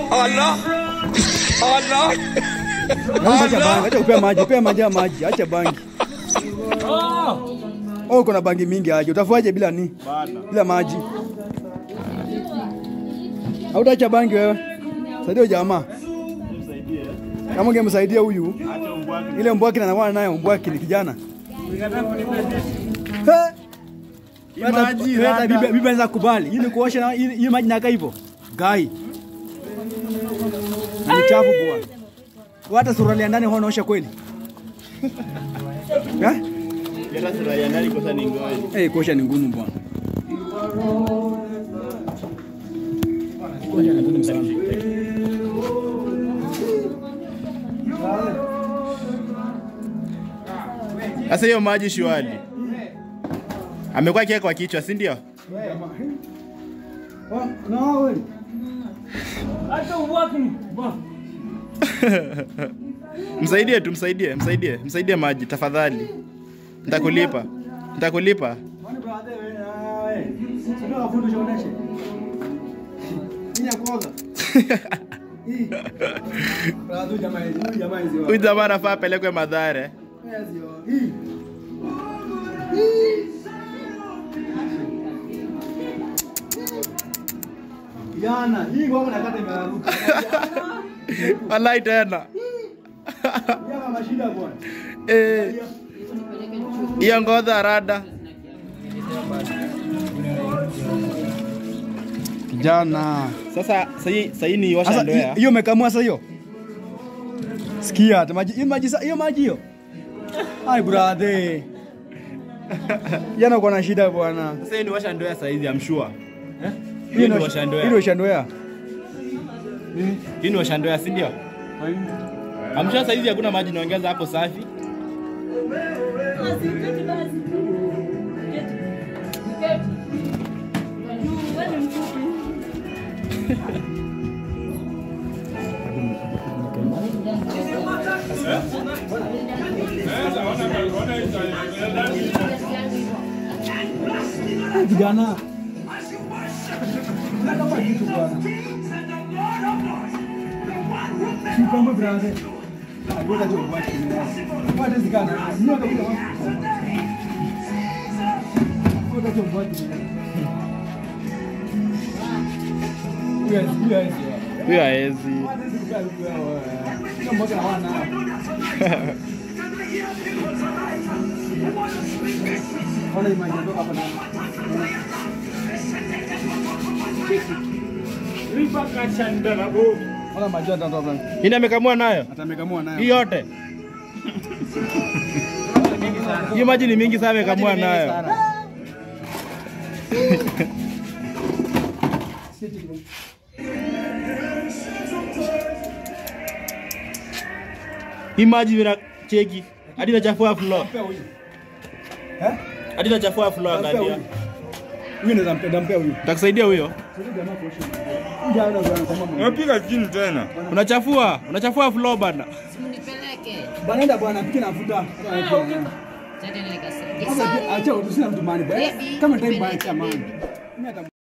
Allah. Allah. Acha bangi, acha kupea maji, pea maji ya maji, acha bangi. Oh, kuna bangi mingi aje. Utafuaje bila ni? Bila maji. Hautaacha bangi wewe. Saidia huyu jamaa. Kama ungemsaidia huyu ile mbwaki anakuwa nayo mbwaki ni kijana. He! Hata- Maji, hata rada. bibi bibi anaweza kubali. Hii ni kuosha na hii hii maji nakaa hivyo. Gai. Ni chafu bwana. Hata suruali ya ndani huwa unaosha kweli? Eh? Hata sura ya ndani kosa ni ngoja. Eh, kuosha ni ngumu bwana. Kuosha ni ngumu sana. Sasa hiyo maji shwali. Amekuwa akiweka kwa kichwa, si ndio? No, wewe. Msaidie tu, msaidie, msaidie, msaidie maji tafadhali. Nitakulipa. Nitakulipa. Kwani brother wewe na wewe. Sio afundisha oneshe. Hii ya kwanza. Hii. Brother jamaa hizi, huyu jamaa hizi. Huyu jamaa anafaa apelekwe madhare. Yes, yo. Hii. Yana, hii ngoma nakata imeruka. Wallahi tena. Yana mashida bwana. Eh. Hiyo ngodha rada. Kijana. Sasa sahi sahi ni osha Sasa ndoa. hi- hiyo umekamua sasa hiyo? Sikia, hata maji hiyo maji sa- hiyo maji hiyo. Ai brother. Yana uko na shida bwana. Sasa hii ni washa ndoa sasa hivi I'm sure. Hiyo Hii ni ndio washa Hiyo ndoa. ndio shandoea. Hii ni washa ndoa, si ndio? I'm sure sasa hivi hakuna maji naongeza hapo safi. Kijana. Sikamwe brother. Ngoja tu ubaki. Ngoja zikana. Ngoja tu ubaki. Ngoja tu ubaki. Yes, yes. Huyo haezi. Hii amekamua nayo. Atamekamua nayo. Hii yote. Hii maji ni mingi sana amekamua nayo. Hii maji vina cheki. Hadi nachafua floor. Mpea huyu. Eh? Hadi nachafua floor Mpea angalia. huyu. Huyu naweza mpenda mpea huyu. Takusaidia huyo. Sasa jamaa kuosha. Huyu jamaa anakuwa kama mwenye. Unapiga chini tena. Unachafua, unachafua floor bana. Nipeleke. Bana enda bwana piki nafuta. Tende nikasaidia. Sasa acha usina mtu mani bwana. Baby, Kama time nipeleke, baya cha mani. baby. Mimi hata